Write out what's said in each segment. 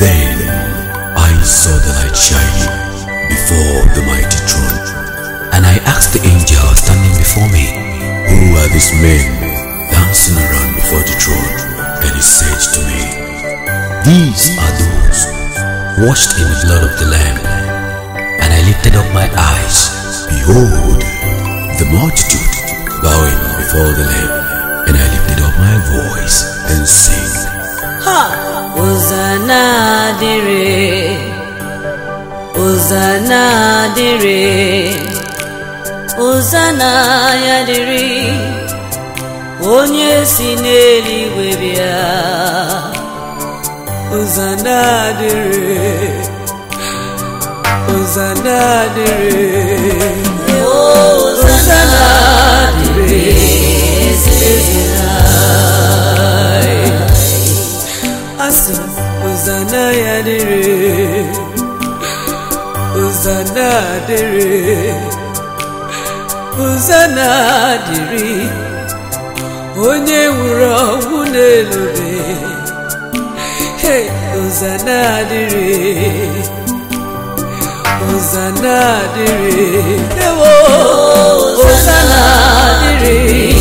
Then I saw the light shining before the mighty throne, and I asked the angel standing before me, Who are these men dancing around before the throne? And he said to me, These are those washed in the blood of the Lamb. And I lifted up my eyes. Behold, the multitude bowing before the Lamb. And I lifted up my voice and sang, ha Hosanna dịrị Hosanna dịrị Hosanna ya dịrị onye si n'eluigwe bịa Hosanna dịrị Hosanna dịrị Hosanna dịrị eze anyị asị Hosanna ya dịrị Hosanna dịrị Hosanna dịrị onye nwụrụ ọnwụ n'elube Hey, Hosanna dịrị Hosanna dịrị ewo Hosanna dịrị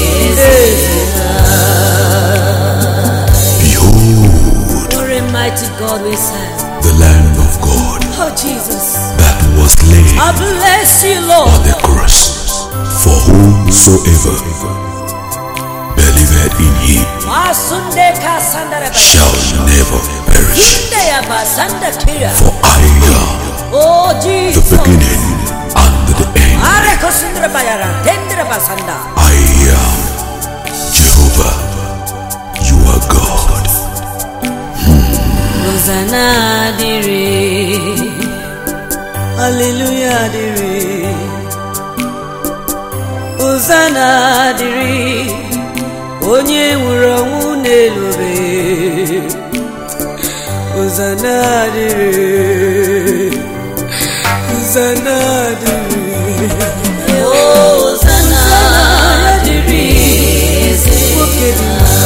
Behold, What a mighty God we serve. the Lamb of God Oh Jesus, that was slain I bless you, on Lord. the cross. For whomsoever believeth in him Masunde ka sandara ba. shall never perish. Inde ya ba sanda kira. For I am Oh the Jesus. beginning and the end. Are ko sundra ba yara. Tendra ba sanda. I am Jehovah. You are God. Hosanna dịrị. Hallelujah dịrị. Hosanna dịrị. Onye nwụrụ ọnwụ n'elube. Hosanna dịrị. Hosanna dịrị. Hosanna dịrị. Nwoke dị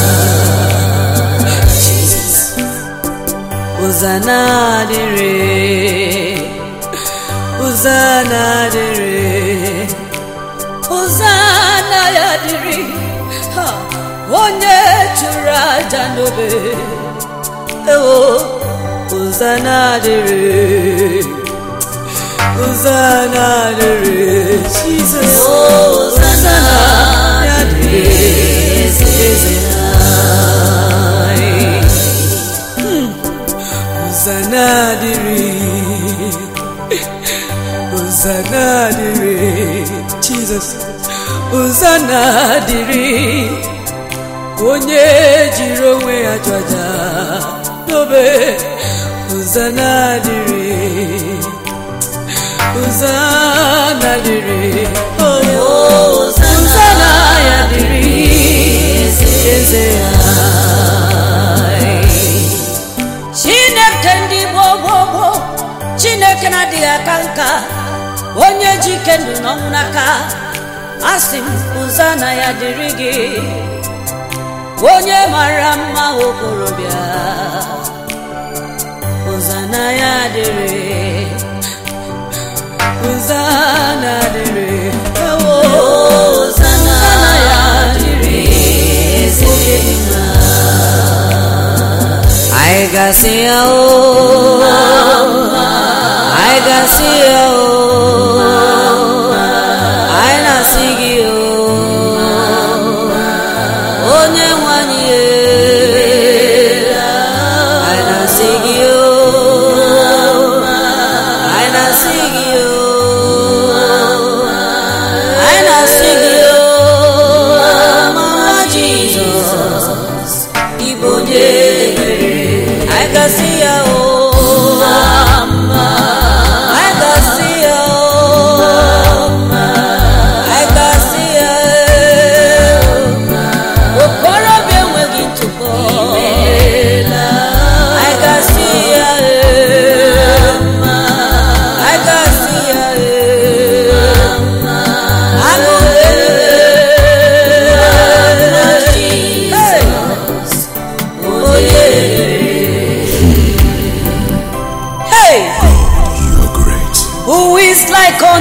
Jesus. Hosanna dịrị. Hosanna dịrị. Hosanna ya dịrị. Ha, Onye chụrụ aja n'obe. Ewo, Hosanna dịrị. Hosanna dịrị. Jesus. Hosanna ya dịrị. Eze anyị. Hosanna dịrị Hosanna dịrị Jesus Hosanna dịrị onye jiri onwe ya chụ aja n'obe Hosanna dịrị Hosanna dịrị oh, Hosanna ya dịrị eze anyị chineke ndị gboo gboo gboo chineke na-adịghị aka nka onye ji ike ndụ n'ọnwụ n'aka asị m Hosanna ya dịrị gị onye mara mma okorobịa Hosanna ya dịrị Hosanna dịrị ewo Hosanna ya dịrị oke dị mma I gasị ya o I gasị ya o I na-asị gị o onye nwanyị e I na-asị gị o I na-asị gị o I na-asị gị o mama Jizọs ịbụ onye mere I gasị ya o I gasị ya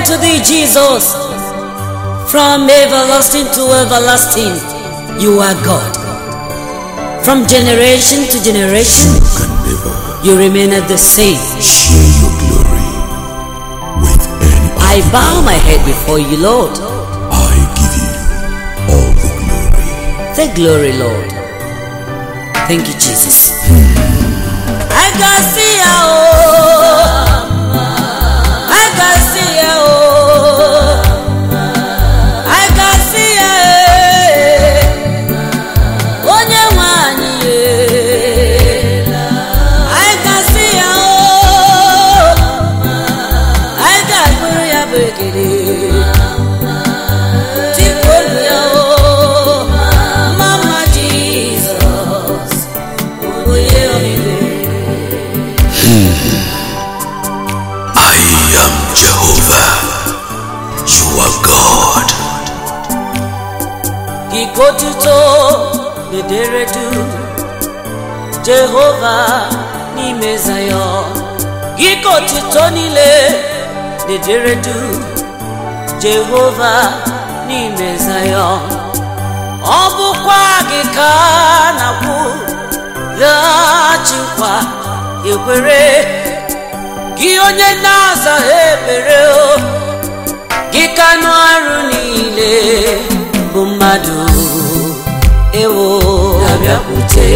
unto thee, Jesus. From everlasting to everlasting, you are God. From generation to generation, You can never you remain at the same. share your glory with any I other. bow my head before you, Lord. I give you all the glory. The glory, Lord. Thank you, Jesus. I can see ya, oh. I can see ya, oh. I can see ya, eh. Onye nwe anyị, eh. I can see ya, oh. I can bụrụ ya bụ ekele. Tikpolu ya, oh. Mama Jesus, onye ọmịmị. I am Jehovah. You are God. Ikotuto dedere du Jehova n'ime Zayọn Ikotuto niile dedere du Jehova n'ime Zayọn Ọ bụkwa gị ka a na-akwụ laghachikwa ekwere gị onye na-aza ekpere o gị ka anụ arụ niile bụ mmadụ ewo na-abịakwute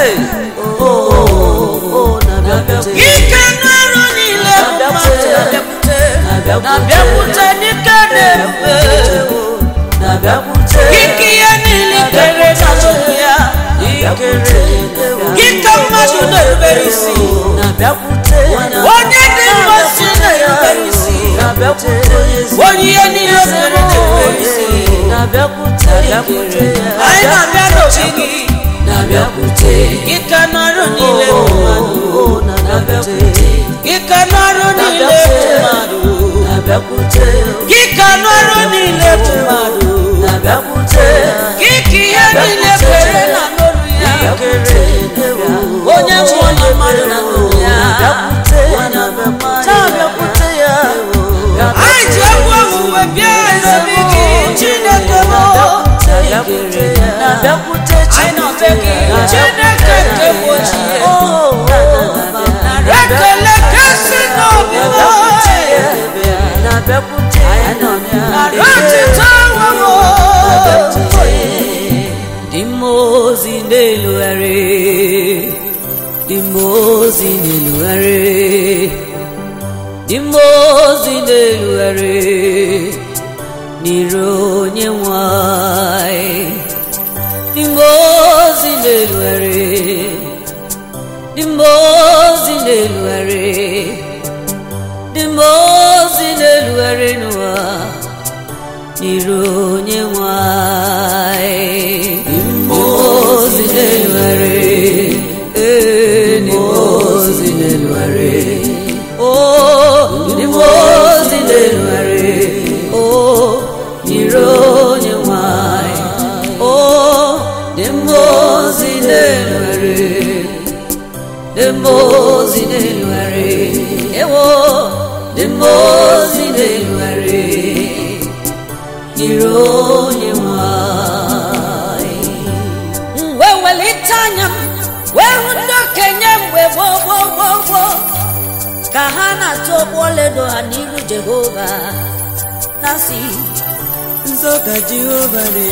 gị ka anụ arụ niile bụ mmadụ na-abịakwute na-abịakwute n'ike na-ebube gị ka ihe niile kere na chukwu ya gị ka mmadụ na-erubere isi onye dị mma si na-erubere isi onye ihe niile mere na-erubere isi anyị na-abịa n'obi gị gị ka n'ọrụ niile bụ mmadụ gị ka n'ọrụ niile bụ mmadụ gị ka n'ọrụ niile bụ mmadụ gị ka ihe niile kwere na n'olu ya onye mmụọ na mmadụ na n'olu ya anyị ji egwu owuwe bịa ezobi gị chineke m anyị nọbe gị chineke nke bụ ochie ekele kasị n'obi m nara ọchịchị ahụhụ dị mmụọ ozi na-elugharị dị mmụọ ozi na-elugharị dị mmụọ ozi na-elugharị n'iru onye nwanyị dị mmụọ ozi na-elugharị dị mmụọ ozi na-elugharị dị mmụọ ozi na-elugharị n'ụwa n'iru onye nwanyị dị mmụọ ozi na-elugharị ee dị mmụọ ozi na-elugharị Oh, ndị mmụọ ozi na-elugharị Oh, n'iru onye nwanyị Oh, ndị mmụọ ozi na-elugharị Ndị mmụọ ozi na-elugharị Ewo, ndị mmụọ ozi na-elugharị n'iru onye nwanyị wee welite anya m wee hụ ndị okenye mgbe gboo gboo gboo gboo ka ha na-atụ ọgbọ ọlaedo ha n'iru jehova na-asị nsọ ka jehova dị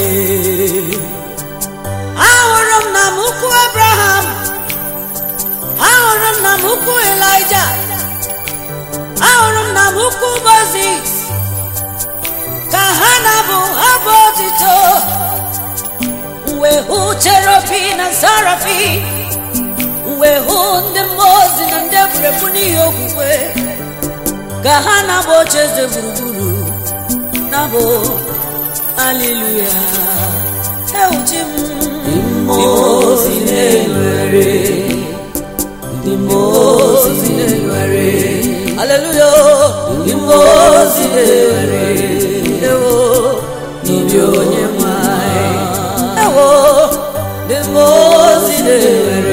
ahụrụ m na m ukwu abraham ahụrụ m na m ukwu elija ahụrụ m na m ukwu mozis ka ha na-abụ abụ otito wee hụ cherobi na sarafi wee hụ ndị mmụọ ozi na ndị egwuregwu n'ihi okwukwe ka ha na-abụ oche eze gburugburu na-abụ aliluya ewuchi m mmụọ ozi na-enwere ndị mmụọ ozi na-enwere aleluya ndị mmụọ ozi na-enwere ewo n'obi onye nwanyị ewo ndị mmụọ ozi na-enwere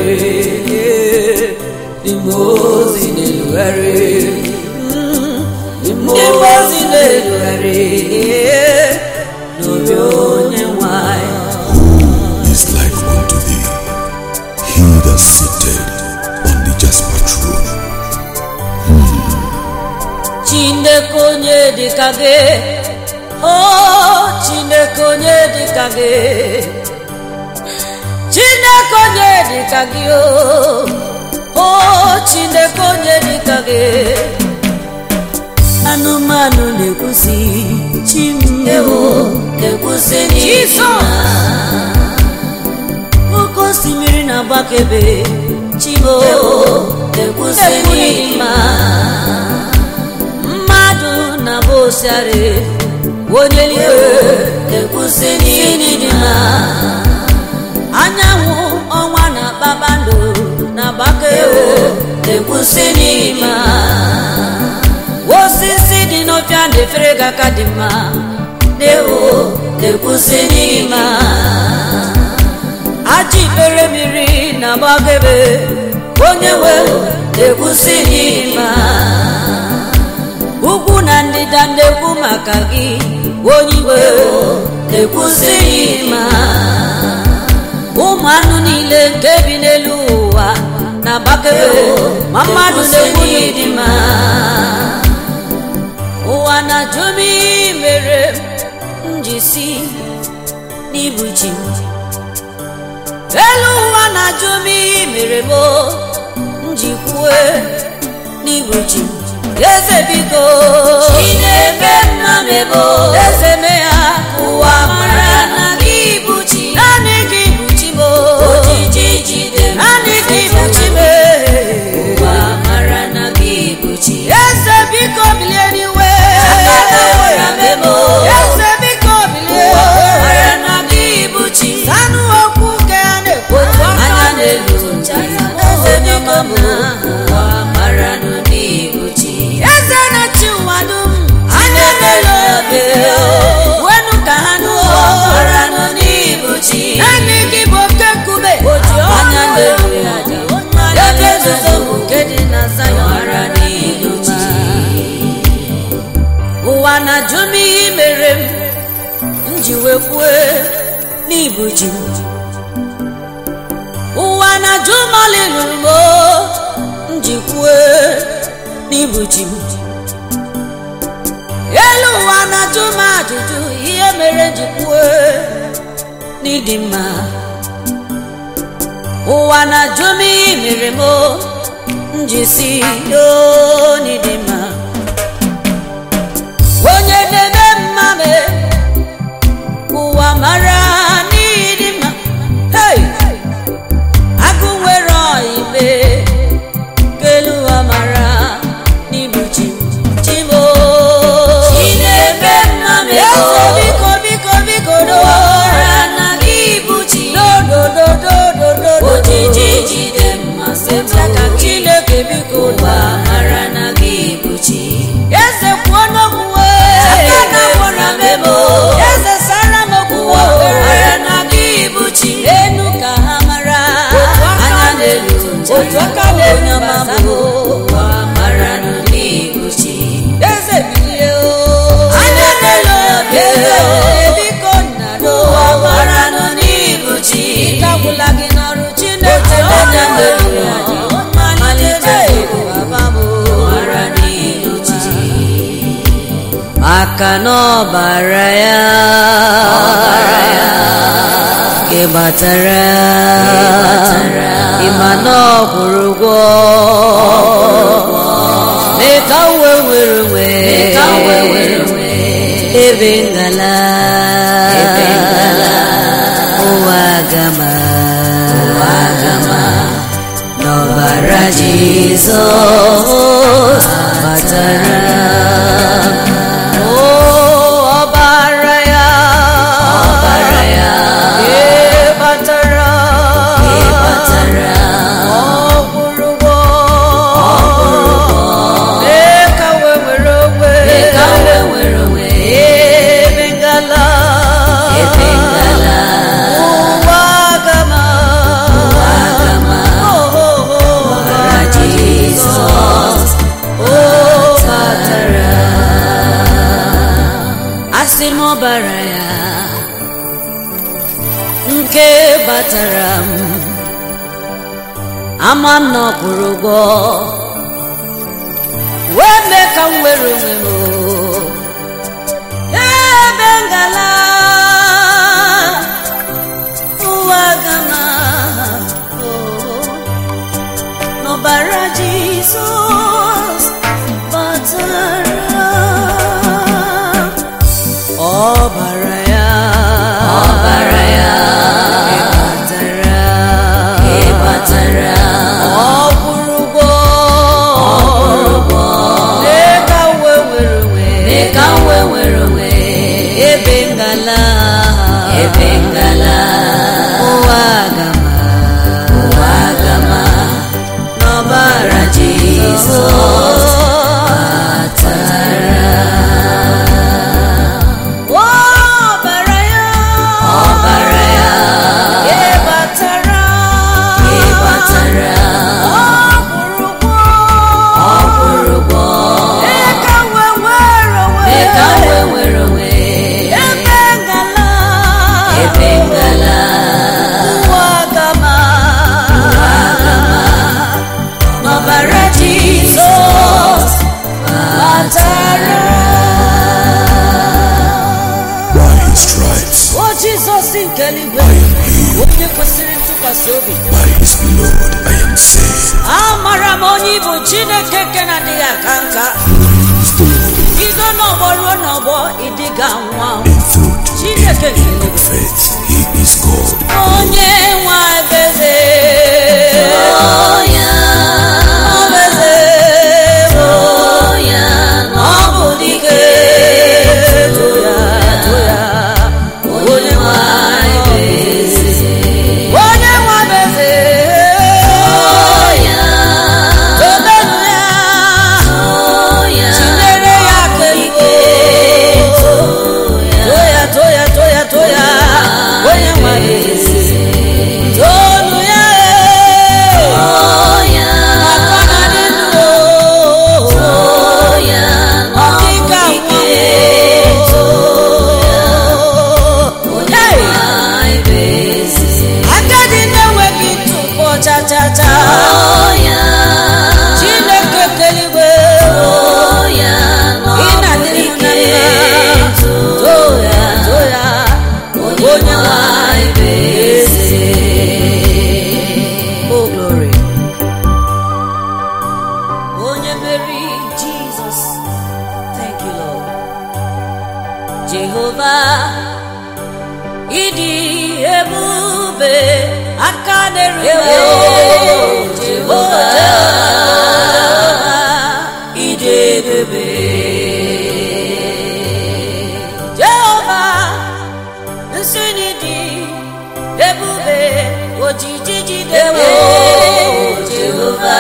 ndị mmụọ ozi na-enwere ndị mmụọ ozi na-enwere n'obi onye nwanyị is like unto thee, he that sitteth on the jasper throne. chineke onye dịka gị o chineke onye dịka gị chineke onye dịka gị o o chineke onye dịka gị anụmanụ na-ekwusi chimewo na-ekwusi n'ime oke osimiri na-agbakebe chimewo na-ekwusi n'ime mmadụ na-abụ osiari onye eluigwe na-ekwusi n'ịdị mma anyanwụ ọnwa na kpakpando na-agbake na-ekwusi n'ime osisi dị n'ọfịa na-efere gị aka dị mma na-ewo na-ekwusi n'ime aji ikpere mmiri na-agbakebe onye nwe na-ekwusi n'ime ugwu na ndịda na-ekwu maka gị onye iwe na-ekwusi n'ime ụmụ anụ niile nke bi n'elu ụwa na-agbakebe ma mmadụ na-ekwu n'ịdị mma ụwa na-ajụ m ihe mere m ji si n'ibuchi elu ụwa na-ajụ m ihe mere m m ji kwue n'ibuchi eze biko Chineke nna m ebo eze me ya ụwa mara na gị bụ chi naanị gị bụ chi m ojiji jide m naanị gị bụ chi m ụwa mara na gị bụ chi eze biko bilie n'iwe Aka ụra m ebo eze biko bilie ụwa mara na gị bụ chi sanụ okwu nke a na-ekwu otu aka anya na-elu ncha ya eze onye biko ma m ụwa mara na gị bụ chi eze na-achị ụwa dum anya na-ele obe wenu ka ha nụ ụwa mara na gị bụ chi naanị gị bụ oke nkume oji anya na-elu ya ebe nzuzo bụ nke dị na Zayọn mara na gị bụ chi ụwa na-ajụ m ihe mere m m ji wee kwue n'ibu ji m ụwa na-ajụ m ọlị ruru m o, m ji kwue n'ibu ji m elu ụwa na-ajụ m ajụjụ ihe mere m ji kwue n'ịdị mma ụwa na-ajụ m ihe mere m o, m ji si o n'ịdị mma onye na-eme mmame ụwa mara n'ịdị mma hey! agụ nwere ọibe kelu ụwa mara n'ibu chi chimo Chineke nna m ebo eze biko biko biko do mara na gị bụ chi dodododododo ojiji jide mmasị m ka chineke biko ụwa mara na gị bụ chi eze kwuo n'okwu aka na gwara m ebo eze sara m okwu ụwa mara na gị bụ chi enu ka ha mara anya na-elu otu aka na-elu onye ma basa bụ ụwa mara na gị bụ chi eze bilie o anya na-elu obi eze biko nna ụwa n'ụwa mara na gị bụ chi ịkagwụla gị n'ọrụ chineke anya na-elu malite baba m mara na gị bụ chi maka na ọbara ya gị gbatara ịma na ọ kwụrụ ụgwọ mee ka uwe nwere onwe ka uwe nwere onwe ebe ngala ụwa gama n'ọbara Jizọs batara o ọbara ya ọbara ya ee batara ị batara ọ kwụrụ ụgwọ mee ka we nwere onwe mee ka uwe nwere onwe ebe ngala ebe ngala ụwa gama ụwa gama Oh, oh, oh, ọbara Jizọs oh, bata nke batara m ama m na ọ kwụrụ ụgwọ wee mee ka m nwere onwe m ebe ngala ụwa gama n'ọbara jizọs batara ọbara ya ọbara ya batara ịbatara ọ kwụrụ ụgwọ ụgwọ mee ka m wee nwere onwe mee ka m wee nwere onwe ebe ngala ebe ngala ụwa gama ụwa gama n'ọbara jizọs batara ọbara ya ọbara ya ịbatara ịbatara ọ kwụrụ ụgwọ ọ kwụrụ ụgwọ mee ka m wee nwere onwe mee ka m wee nwere onwe ebe ngala ebe ngala ụwa gama n'ọbara jizọs batara By his stripes o jizọs nke eluigwe I am healed. onye kwesịrị ntụkwasị obi By his blood I am saved. amara m onye ịbụ chineke nke na-adịghị aka nka Praise the Lord. bido n'ọgbọ ruo n'ọgbọ ịdịga nwa In food, in, Chineke in faith, he is God. onye nwa ebeze oya obeze oya ọ bụ dike toya toya onye nwa ebeze onye nwa ebeze oya tobenu ya oya chinyere ya keliko toya toya toya toya onye nwa ebeze tonu ya oya maka na dị ndụ oya ọdịka nwa agadi na-enweghị ntụpọ chachacha oya chineke keligwe oya ị na-adịrị na mma toya toya onye nwanyị eze o glory onye meri jizọs thank you lord jehova ịdị ebube aka na-eruwe jehova ịdị ebube jehova nsị n'ịdị ebube ojiji jidewo jehova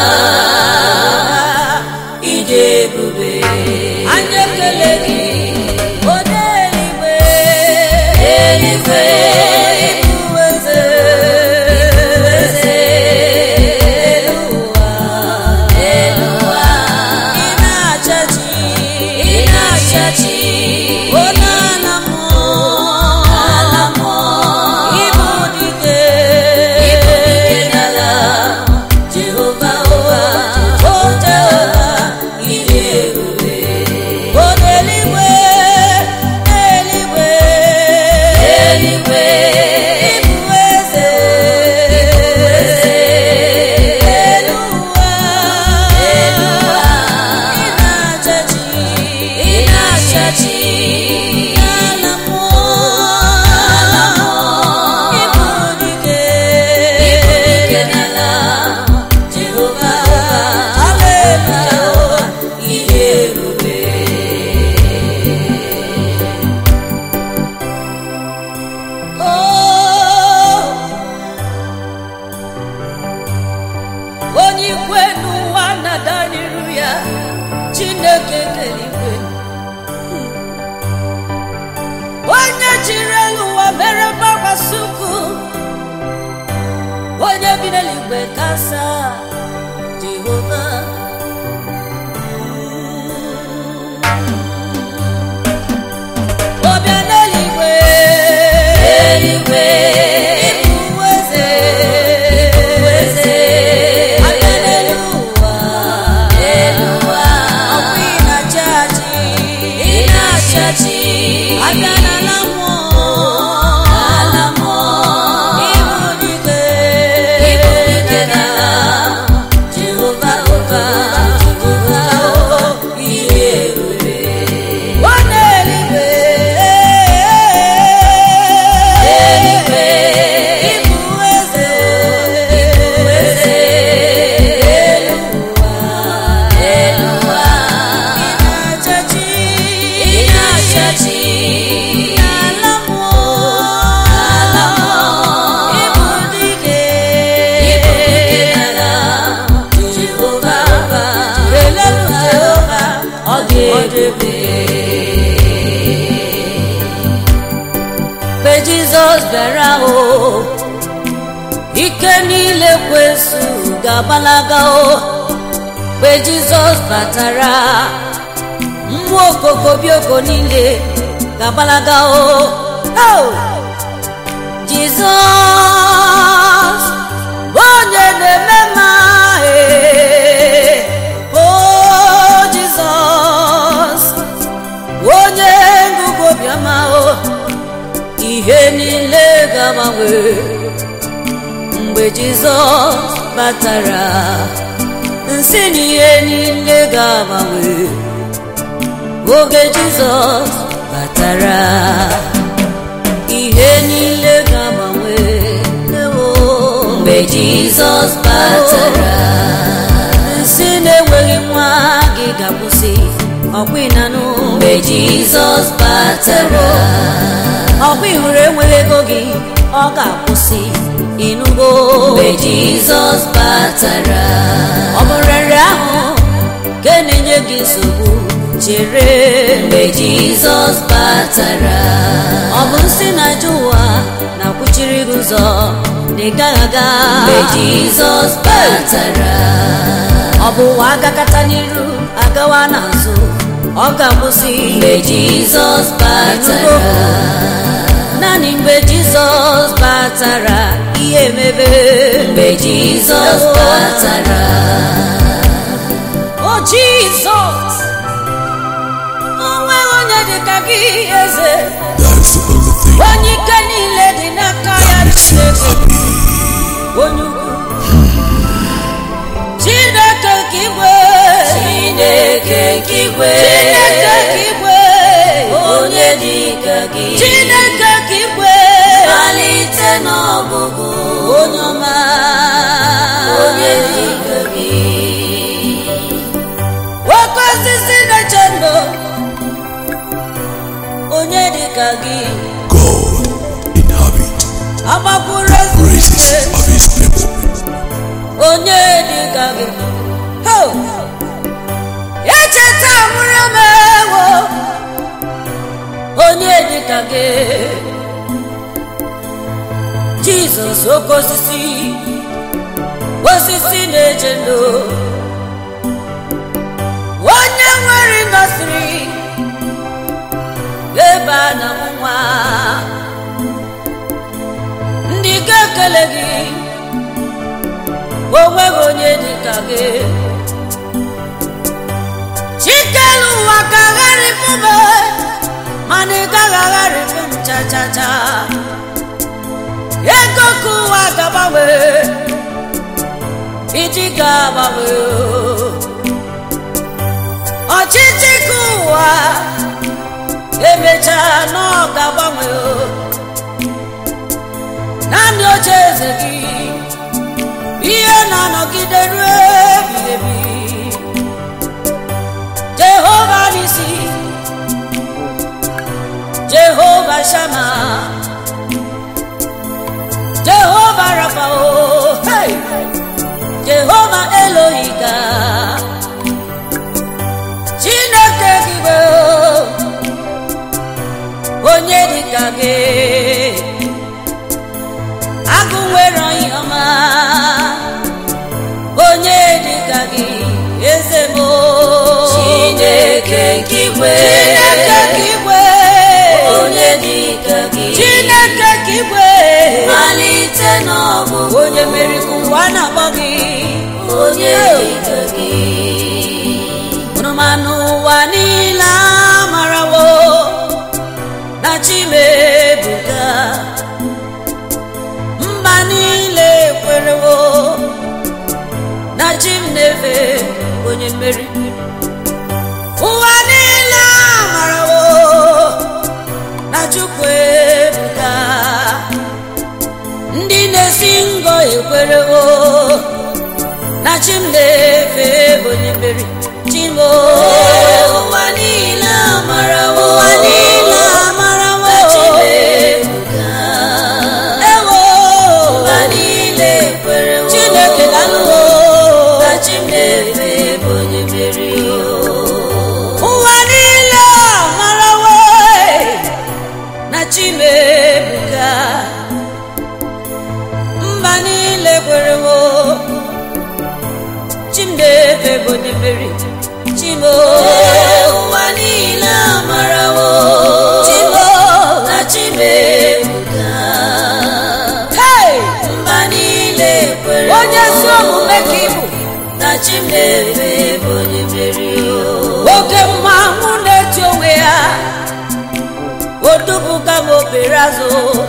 ịdị ebube anyị ekele gị onye eluigwe eluigwe ịbụ eze eze elu ụwa elu ụwa ị na-achachi ị na-achachi onye ala mmụọ ala mmụọ ịbụ dike ịbụ dike n'ala jehova ụwa o jehova ịdị ebube onye eluigwe eluigwe eluigwe ịbụ eze eze elu ụwa elu ụwa ị na-achachi ị na-achachi ala mmụọ ala mmụọ ịbụ dike ịbụ dike n'ala jehova haleluya ịdị ebube onye ikwe n'ụwa na-ada n'iru ya chineke keligwe onye jiri elu ụwa mere mgbakwasị ukwu onye bi n'eluigwe kasa jehova ọbịa n'eluigwe eluigwe bịara o ike niile kwesu ga-agbalaga o mgbe jizọs batara mmụọ okoko bioko niile ga-agbalaga o Oh! jizọs bụ onye na-eme mma ee. o jizọs bụ onye ngụgụ obiọma o ihe niile ga-agbanwe mgbe jizọs batara nsị na ihe niile ga-agbanwe oge jizọs batara ihe niile ga-agbanwe ewo mgbe jizọs batara nsị na-enweghị nwa gị ga-akwụsị ọkwa ịnanụ mgbe jizọs batara ọkwa ịhụrụ enweghị ego gị ọ ga-akwụsị ịnụgo mgbe jizọs batara ọ bụ nrịarịa ahụ nke na-enye gị nsogbu chere mgbe jizọs batara ọ bụ nsị na-aja ụwa na-akwụchiri gị ụzọ na ị gaghị aga mgbe jizọs batara ọ bụ ụwa agakata n'iru agawa n'azụ ọ ga-akwụsị mgbe jizọs batara naanị mgbe jizọs batara ihe emebe mgbe jizọs batara o jizọs onweghị onye dị ka gị eze That is the only thing onye ike niile dị n'aka ya that makes me chineke happy. onye ukwu chineke ka igwe chineke nke igwe chineke ka igwe onye dị ka gị chineke ka igwe malite n'ọgụgụ onye ọma onye dị ka gị oke osisi na-eche ndụ onye dị ka gị God inhabit agbakwuru praises ezumike of his people. onye dị ka gị Ho! echeta mụrụ m ewo onye dị ka gị jizọs oke osisi osisi na-eche ndụ onye nwere ndọsiri ebe a na nwa ndị ga-ekele gị onweghị onye dị ka gị chikelu ụwa ka agharịpụ m mana ị gaghị agharịpụ m cha cha cha ego ka ụwa ga-agbanwe iji ga-agbanwe ọchịchị ka ụwa emechaa na ọ ga-agbanwe naanị oche eze gị ihe na-anọgide ruo ebighị ebi jehova n'isi jehova shama jehova rafao hey! jehova elohiga chineke gịbe onye dịka gị agụ nwere onye ọma onye dịka gị eze m chineke nke igwe chineke ka igwe onye dị ka gị chineke ka igwe malite n'ọgụgụ onye mere ka ụwa na-akpọ gị onye dị ka gị ụnụmanụ ụwa niile amarawo na chimebuga mba niile kwerewo na chi m na-efe onye mmeri ụwa niile amarawo na chukwu ebuga ndị na-esi ngọ ekwerewo na chi m na-efe bụ onye mmeri chimo ụwa niile amarawo ụwa niile amarawo na Chimebuga. ewo ụwa niile kwerewo chineke dalụwo na Chimefe bụ onye mmeri ụwa niile amarawo na chimebuga chi m na-efe bụ onye mmeri oke mmanwụ na-eti onwe ya odubuga m obere azụ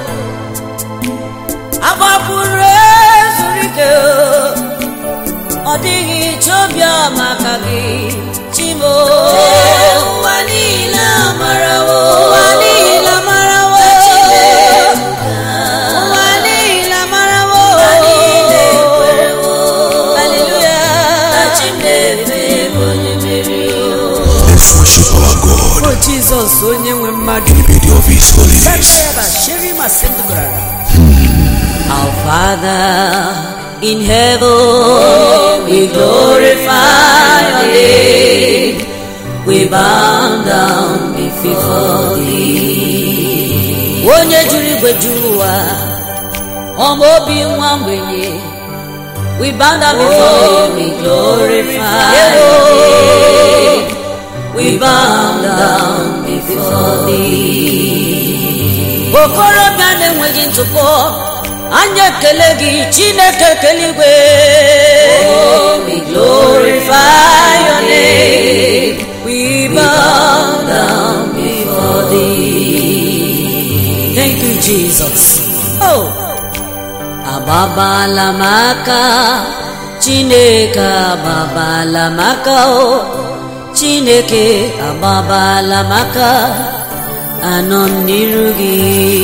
agbapụrụ ezuru ike ọ dịghị chobịa maka gị chimo Ee, ụwa niile amarawo ụwa niile amarawo na chi m ebuka ụwa niile amarawo ụwa niile ekwerewo haleluya na chi m na-efe bụ onye mmeri Let's worship our God o jizọs onye nwe mmadụ in the beauty of His holiness. Our Father in heaven, we glorify your name. We bow down before thee. Onye juru igwe juru ụwa, ọma obi nwa mgbenye. We bow down before you, we glorify your name. We bow down before thee. okorobịa na-enweghị ntụpọ anyị ekele gị chineke keligwe we glorify your name we bow down before thee thank you jesus oh agbabala m aka chineke agbabala m aka o chineke agbabala m aka anọ m n'iru gị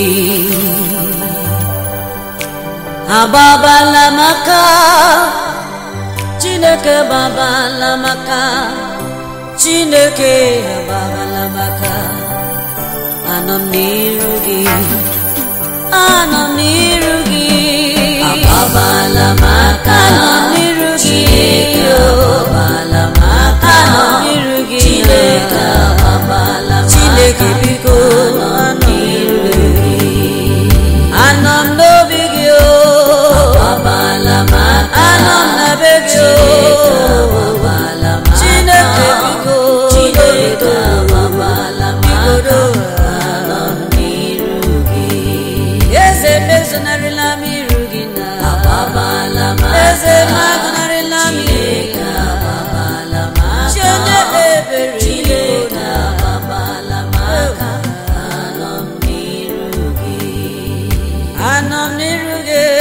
agbabala m aka chineke agbabala m aka chineke agbabala m aka anọ m n'iru gị anọ m n'iru gị agbabala m aka anọ m n'iru gị Chineke agbabala m aka anọ m n'iru gị Chineke agbabala m aka chineke biko anọ m n'iru gị anọ m n'obi gị o agbabala m aka anọ m na be gị Chineke o agbabala m aka chineke biko Chineke agbabala m aka bigodo anọ m n'iru gị eze mezonarịla m iru gị na agbabala m aka eze magụnarịla m Chineke agbabala m aka chi onye ebere Chineke agbabala m aka anọ m n'iru gị anọ m n'iru gị